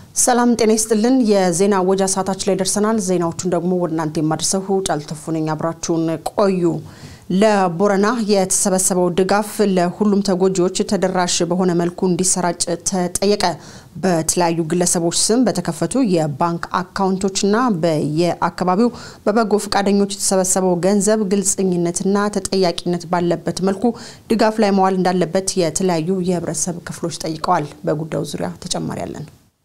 ሰላም ጤና ይስጥልን። የዜና ወጃ ሰዓታችን ላይ ደርሰናል። ዜናዎቹን ደግሞ ወደ እናንተ የማድረሰው ጫልተፉ ነኝ። አብራችሁን ቆዩ። ለቦረና የተሰበሰበው ድጋፍ ለሁሉም ተጎጂዎች ተደራሽ በሆነ መልኩ እንዲሰራጭ ተጠየቀ። በተለያዩ ግለሰቦች ስም በተከፈቱ የባንክ አካውንቶችና በየአካባቢው በበጎ ፈቃደኞች የተሰበሰበው ገንዘብ ግልጸኝነትና ተጠያቂነት ባለበት መልኩ ድጋፍ ላይ መዋል እንዳለበት የተለያዩ የህብረተሰብ ክፍሎች ጠይቀዋል። በጉዳዩ ዙሪያ ተጨማሪ ያለን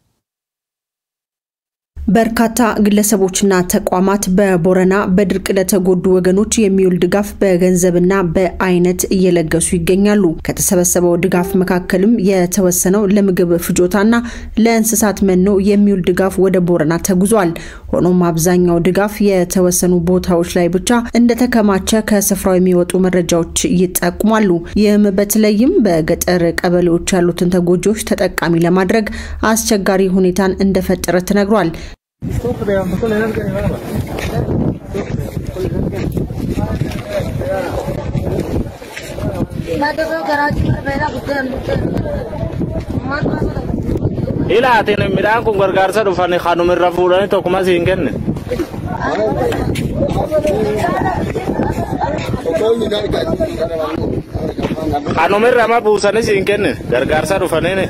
በርካታ ግለሰቦችና ተቋማት በቦረና በድርቅ ለተጎዱ ወገኖች የሚውል ድጋፍ በገንዘብና በአይነት እየለገሱ ይገኛሉ። ከተሰበሰበው ድጋፍ መካከልም የተወሰነው ለምግብ ፍጆታና ለእንስሳት መኖ የሚውል ድጋፍ ወደ ቦረና ተጉዟል። ሆኖም አብዛኛው ድጋፍ የተወሰኑ ቦታዎች ላይ ብቻ እንደተከማቸ ከስፍራው የሚወጡ መረጃዎች ይጠቁማሉ። ይህም በተለይም በገጠር ቀበሌዎች ያሉትን ተጎጂዎች ተጠቃሚ ለማድረግ አስቸጋሪ ሁኔታን እንደፈጠረ ተነግሯል። ilaatin midhaan kun gargaarsa dhufani kanumirra fuudhani tokkuma siin kenne kanumirra ma buusani siin kenne gargaarsa dhufanini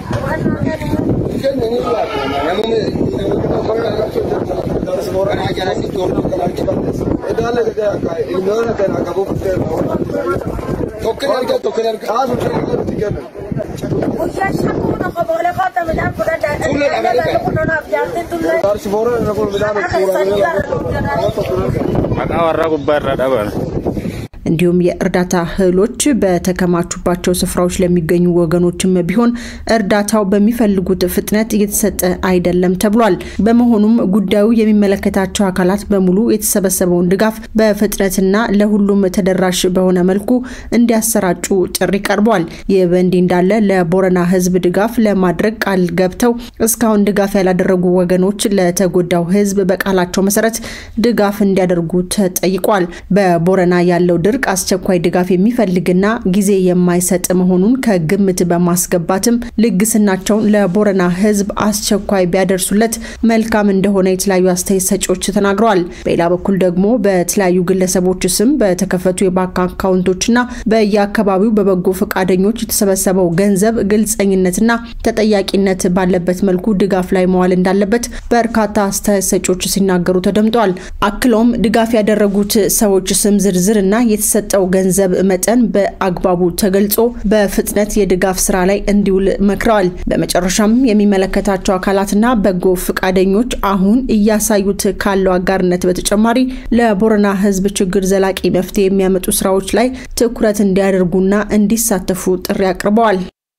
maqaa warra gubbaa irra dhaban እንዲሁም የእርዳታ እህሎች በተከማቹባቸው ስፍራዎች ለሚገኙ ወገኖችም ቢሆን እርዳታው በሚፈልጉት ፍጥነት እየተሰጠ አይደለም ተብሏል። በመሆኑም ጉዳዩ የሚመለከታቸው አካላት በሙሉ የተሰበሰበውን ድጋፍ በፍጥነትና ለሁሉም ተደራሽ በሆነ መልኩ እንዲያሰራጩ ጥሪ ቀርቧል። ይህ በእንዲህ እንዳለ ለቦረና ሕዝብ ድጋፍ ለማድረግ ቃል ገብተው እስካሁን ድጋፍ ያላደረጉ ወገኖች ለተጎዳው ሕዝብ በቃላቸው መሰረት ድጋፍ እንዲያደርጉ ተጠይቋል። በቦረና ያለው ድርቅ አስቸኳይ ድጋፍ የሚፈልግና ጊዜ የማይሰጥ መሆኑን ከግምት በማስገባትም ልግስናቸውን ለቦረና ህዝብ አስቸኳይ ቢያደርሱለት መልካም እንደሆነ የተለያዩ አስተያየት ሰጪዎች ተናግረዋል። በሌላ በኩል ደግሞ በተለያዩ ግለሰቦች ስም በተከፈቱ የባንክ አካውንቶችና በየአካባቢው በበጎ ፈቃደኞች የተሰበሰበው ገንዘብ ግልጸኝነትና ተጠያቂነት ባለበት መልኩ ድጋፍ ላይ መዋል እንዳለበት በርካታ አስተያየት ሰጪዎች ሲናገሩ ተደምጠዋል። አክለውም ድጋፍ ያደረጉት ሰዎች ስም ዝርዝርና የተሰጠው ገንዘብ መጠን በአግባቡ ተገልጾ በፍጥነት የድጋፍ ስራ ላይ እንዲውል መክረዋል። በመጨረሻም የሚመለከታቸው አካላትና በጎ ፈቃደኞች አሁን እያሳዩት ካለው አጋርነት በተጨማሪ ለቦረና ህዝብ ችግር ዘላቂ መፍትሄ የሚያመጡ ስራዎች ላይ ትኩረት እንዲያደርጉና እንዲሳተፉ ጥሪ አቅርበዋል።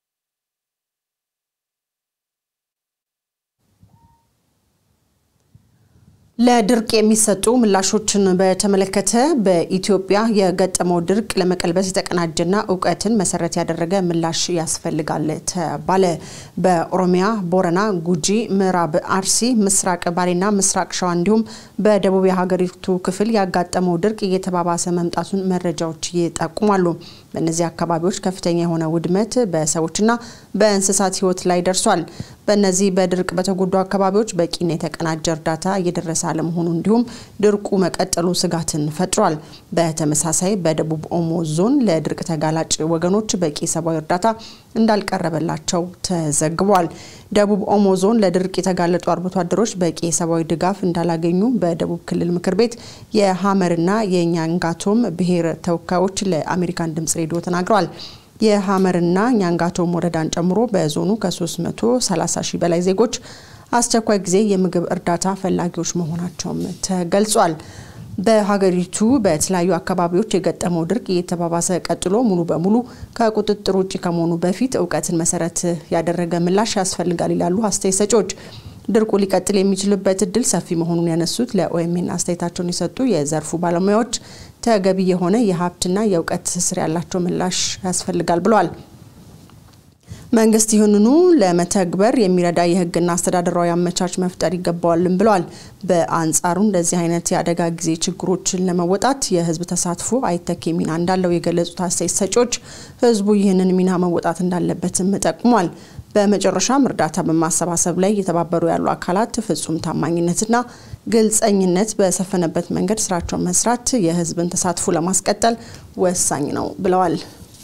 ለድርቅ የሚሰጡ ምላሾችን በተመለከተ በኢትዮጵያ የገጠመው ድርቅ ለመቀልበስ የተቀናጀና እውቀትን መሰረት ያደረገ ምላሽ ያስፈልጋል ተባለ። በኦሮሚያ፣ ቦረና፣ ጉጂ፣ ምዕራብ አርሲ፣ ምስራቅ ባሌና ምስራቅ ሸዋ እንዲሁም በደቡብ የሀገሪቱ ክፍል ያጋጠመው ድርቅ እየተባባሰ መምጣቱን መረጃዎች ይጠቁማሉ። በእነዚህ አካባቢዎች ከፍተኛ የሆነ ውድመት በሰዎችና በእንስሳት ህይወት ላይ ደርሷል። በእነዚህ በድርቅ በተጎዱ አካባቢዎች በቂና የተቀናጀ እርዳታ እየደረሰ አለመሆኑ እንዲሁም ድርቁ መቀጠሉ ስጋትን ፈጥሯል። በተመሳሳይ በደቡብ ኦሞ ዞን ለድርቅ ተጋላጭ ወገኖች በቂ ሰብአዊ እርዳታ እንዳልቀረበላቸው ተዘግቧል። ደቡብ ኦሞ ዞን ለድርቅ የተጋለጡ አርብቶ አደሮች በቂ የሰብአዊ ድጋፍ እንዳላገኙ በደቡብ ክልል ምክር ቤት የሀመርና የኛንጋቶም ብሔር ተወካዮች ለአሜሪካን ድምጽ ሬዲዮ ተናግረዋል። የሀመርና ኛንጋቶም ወረዳን ጨምሮ በዞኑ ከ330 ሺህ በላይ ዜጎች አስቸኳይ ጊዜ የምግብ እርዳታ ፈላጊዎች መሆናቸውም ተገልጿል። በሀገሪቱ በተለያዩ አካባቢዎች የገጠመው ድርቅ እየተባባሰ ቀጥሎ ሙሉ በሙሉ ከቁጥጥር ውጭ ከመሆኑ በፊት እውቀትን መሰረት ያደረገ ምላሽ ያስፈልጋል ይላሉ አስተያየት ሰጪዎች። ድርቁ ሊቀጥል የሚችልበት እድል ሰፊ መሆኑን ያነሱት ለኦኤምኤን አስተያየታቸውን የሰጡ የዘርፉ ባለሙያዎች ተገቢ የሆነ የሀብትና የእውቀት ትስስር ያላቸው ምላሽ ያስፈልጋል ብለዋል። መንግስት ይህንኑ ለመተግበር የሚረዳ የህግና አስተዳደራዊ አመቻች መፍጠር ይገባዋልም ብለዋል። በአንጻሩ እንደዚህ አይነት የአደጋ ጊዜ ችግሮችን ለመወጣት የህዝብ ተሳትፎ አይተኬ ሚና እንዳለው የገለጹት አስተያየት ሰጪዎች ህዝቡ ይህንን ሚና መወጣት እንዳለበትም ጠቁሟል። በመጨረሻም እርዳታ በማሰባሰብ ላይ እየተባበሩ ያሉ አካላት ፍጹም ታማኝነትና ግልጸኝነት በሰፈነበት መንገድ ስራቸውን መስራት የህዝብን ተሳትፎ ለማስቀጠል ወሳኝ ነው ብለዋል።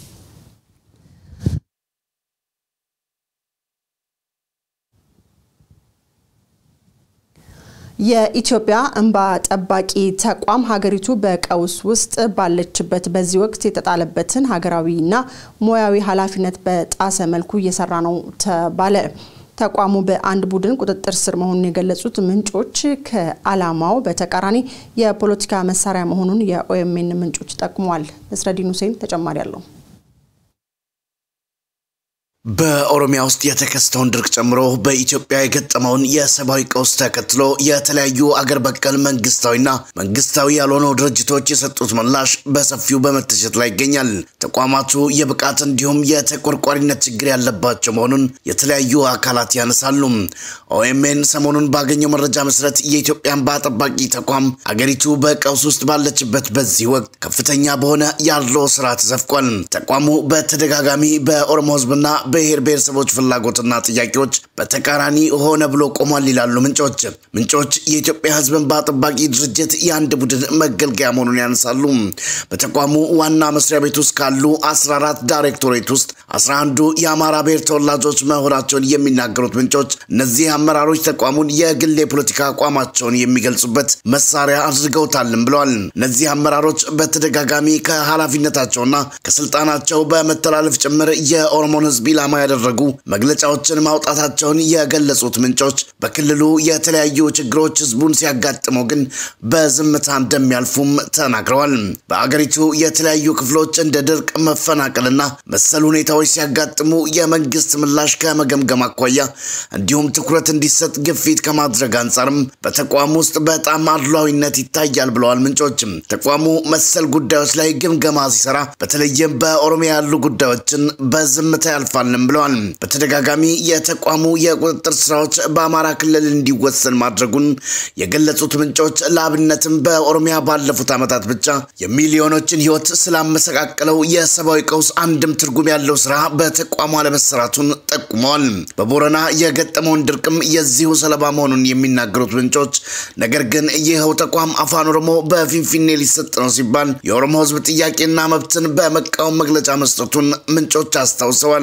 የኢትዮጵያ እንባ ጠባቂ ተቋም ሀገሪቱ በቀውስ ውስጥ ባለችበት በዚህ ወቅት የተጣለበትን ሀገራዊና ሙያዊ ኃላፊነት በጣሰ መልኩ እየሰራ ነው ተባለ። ተቋሙ በአንድ ቡድን ቁጥጥር ስር መሆኑን የገለጹት ምንጮች ከዓላማው በተቃራኒ የፖለቲካ መሳሪያ መሆኑን የኦኤምኤን ምንጮች ጠቁመዋል። ነስረዲን ሁሴን ተጨማሪ አለው። በኦሮሚያ ውስጥ የተከሰተውን ድርቅ ጨምሮ በኢትዮጵያ የገጠመውን የሰብአዊ ቀውስ ተከትሎ የተለያዩ አገር በቀል መንግስታዊና መንግስታዊ ያልሆኑ ድርጅቶች የሰጡት ምላሽ በሰፊው በመተቸት ላይ ይገኛል። ተቋማቱ የብቃት እንዲሁም የተቆርቋሪነት ችግር ያለባቸው መሆኑን የተለያዩ አካላት ያነሳሉ። ኦኤምኤን ሰሞኑን ባገኘው መረጃ መሰረት የኢትዮጵያ እንባ ጠባቂ ተቋም አገሪቱ በቀውስ ውስጥ ባለችበት በዚህ ወቅት ከፍተኛ በሆነ ያለው ስራ ተዘፍቋል። ተቋሙ በተደጋጋሚ በኦሮሞ ህዝብና ብሔር ብሔረሰቦች ፍላጎትና ጥያቄዎች በተቃራኒ ሆነ ብሎ ቆሟል ይላሉ ምንጮች። ምንጮች የኢትዮጵያ ህዝብ እንባ ጠባቂ ድርጅት የአንድ ቡድን መገልገያ መሆኑን ያነሳሉ። በተቋሙ ዋና መስሪያ ቤት ውስጥ ካሉ 14 ዳይሬክቶሬት ውስጥ 11ዱ የአማራ ብሔር ተወላጆች መሆናቸውን የሚናገሩት ምንጮች እነዚህ አመራሮች ተቋሙን የግል የፖለቲካ አቋማቸውን የሚገልጹበት መሳሪያ አድርገውታልም ብለዋል። እነዚህ አመራሮች በተደጋጋሚ ከኃላፊነታቸውና ከስልጣናቸው በመተላለፍ ጭምር የኦሮሞን ህዝብ ኢላማ ያደረጉ መግለጫዎችን ማውጣታቸውን የገለጹት ምንጮች በክልሉ የተለያዩ ችግሮች ህዝቡን ሲያጋጥመው ግን በዝምታ እንደሚያልፉም ተናግረዋል። በአገሪቱ የተለያዩ ክፍሎች እንደ ድርቅ፣ መፈናቀልና መሰል ሁኔታዎች ሲያጋጥሙ የመንግስት ምላሽ ከመገምገም አኳያ እንዲሁም ትኩረት እንዲሰጥ ግፊት ከማድረግ አንጻርም በተቋሙ ውስጥ በጣም አድሏዊነት ይታያል ብለዋል ምንጮችም። ተቋሙ መሰል ጉዳዮች ላይ ግምገማ ሲሰራ በተለይም በኦሮሚያ ያሉ ጉዳዮችን በዝምታ ያልፋልም ብለዋል። በተደጋጋሚ የተቋሙ የቁጥጥር ስራዎች በአማራ ክልል እንዲወሰን ማድረጉን የገለጹት ምንጮች ለአብነትም በኦሮሚያ ባለፉት ዓመታት ብቻ የሚሊዮኖችን ህይወት ስላመሰቃቀለው የሰብአዊ ቀውስ አንድም ትርጉም ያለው ስራ በተቋሙ አለመሰራቱን ጠቁመዋል። በቦረና የገጠመውን ድርቅም የዚሁ ሰለባ መሆኑን የሚናገሩት ምንጮች ነገር ግን ይኸው ተቋም አፋን ኦሮሞ በፊንፊኔ ሊሰጥ ነው ሲባል የኦሮሞ ህዝብ ጥያቄና መብትን በመቃወም መግለጫ መስጠቱን ምንጮች አስታውሰዋል።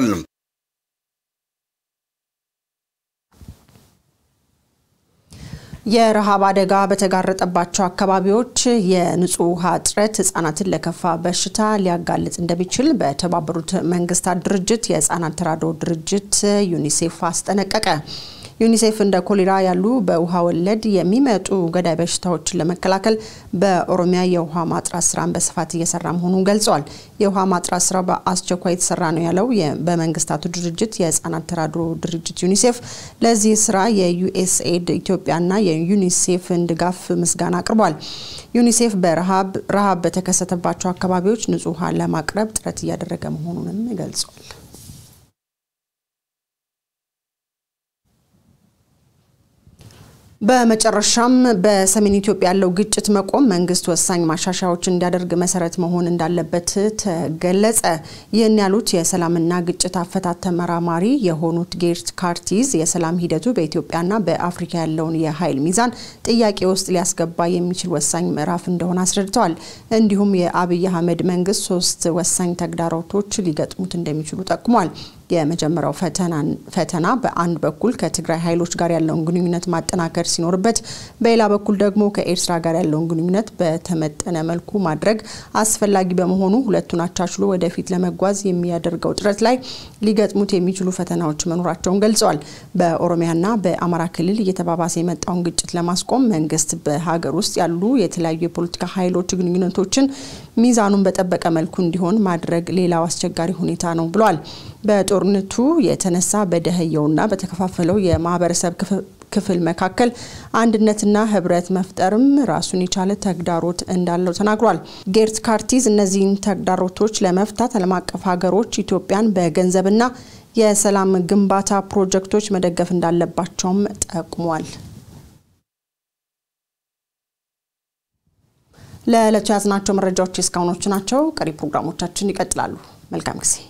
የረሃብ አደጋ በተጋረጠባቸው አካባቢዎች የንጹህ ውሃ እጥረት ህጻናትን ለከፋ በሽታ ሊያጋልጥ እንደሚችል በተባበሩት መንግስታት ድርጅት የህጻናት ተራድኦ ድርጅት ዩኒሴፍ አስጠነቀቀ። ዩኒሴፍ እንደ ኮሌራ ያሉ በውሃ ወለድ የሚመጡ ገዳይ በሽታዎችን ለመከላከል በኦሮሚያ የውሃ ማጥራት ስራን በስፋት እየሰራ መሆኑን ገልጸዋል። የውሃ ማጥራት ስራ በአስቸኳይ የተሰራ ነው ያለው በመንግስታቱ ድርጅት የህጻናት ተራድኦ ድርጅት ዩኒሴፍ ለዚህ ስራ የዩኤስኤድ ኢትዮጵያና የዩኒሴፍን ድጋፍ ምስጋና አቅርቧል። ዩኒሴፍ በረሃብ ረሃብ በተከሰተባቸው አካባቢዎች ንጹህ ውሃ ለማቅረብ ጥረት እያደረገ መሆኑንም ገልጿል። በመጨረሻም በሰሜን ኢትዮጵያ ያለው ግጭት መቆም መንግስት ወሳኝ ማሻሻያዎችን እንዲያደርግ መሰረት መሆን እንዳለበት ተገለጸ። ይህን ያሉት የሰላምና ግጭት አፈታት ተመራማሪ የሆኑት ጌርት ካርቲዝ የሰላም ሂደቱ በኢትዮጵያና በአፍሪካ ያለውን የኃይል ሚዛን ጥያቄ ውስጥ ሊያስገባ የሚችል ወሳኝ ምዕራፍ እንደሆነ አስረድተዋል። እንዲሁም የአብይ አህመድ መንግስት ሶስት ወሳኝ ተግዳሮቶች ሊገጥሙት እንደሚችሉ ጠቁሟል። የመጀመሪያው ፈተና በአንድ በኩል ከትግራይ ኃይሎች ጋር ያለውን ግንኙነት ማጠናከር ሲኖርበት፣ በሌላ በኩል ደግሞ ከኤርትራ ጋር ያለውን ግንኙነት በተመጠነ መልኩ ማድረግ አስፈላጊ በመሆኑ ሁለቱን አቻችሎ ወደፊት ለመጓዝ የሚያደርገው ጥረት ላይ ሊገጥሙት የሚችሉ ፈተናዎች መኖራቸውን ገልጸዋል። በኦሮሚያና በአማራ ክልል እየተባባሰ የመጣውን ግጭት ለማስቆም መንግስት በሀገር ውስጥ ያሉ የተለያዩ የፖለቲካ ኃይሎች ግንኙነቶችን ሚዛኑን በጠበቀ መልኩ እንዲሆን ማድረግ ሌላው አስቸጋሪ ሁኔታ ነው ብሏል። በጦርነቱ የተነሳ በደህየውና በተከፋፈለው የማህበረሰብ ክፍል መካከል አንድነትና ህብረት መፍጠርም ራሱን የቻለ ተግዳሮት እንዳለው ተናግሯል። ጌርት ካርቲዝ እነዚህን ተግዳሮቶች ለመፍታት ዓለም አቀፍ ሀገሮች ኢትዮጵያን በገንዘብና የሰላም ግንባታ ፕሮጀክቶች መደገፍ እንዳለባቸውም ጠቁሟል። ለዕለቱ የያዝናቸው መረጃዎች እስካሁኖቹ ናቸው። ቀሪ ፕሮግራሞቻችን ይቀጥላሉ። መልካም ጊዜ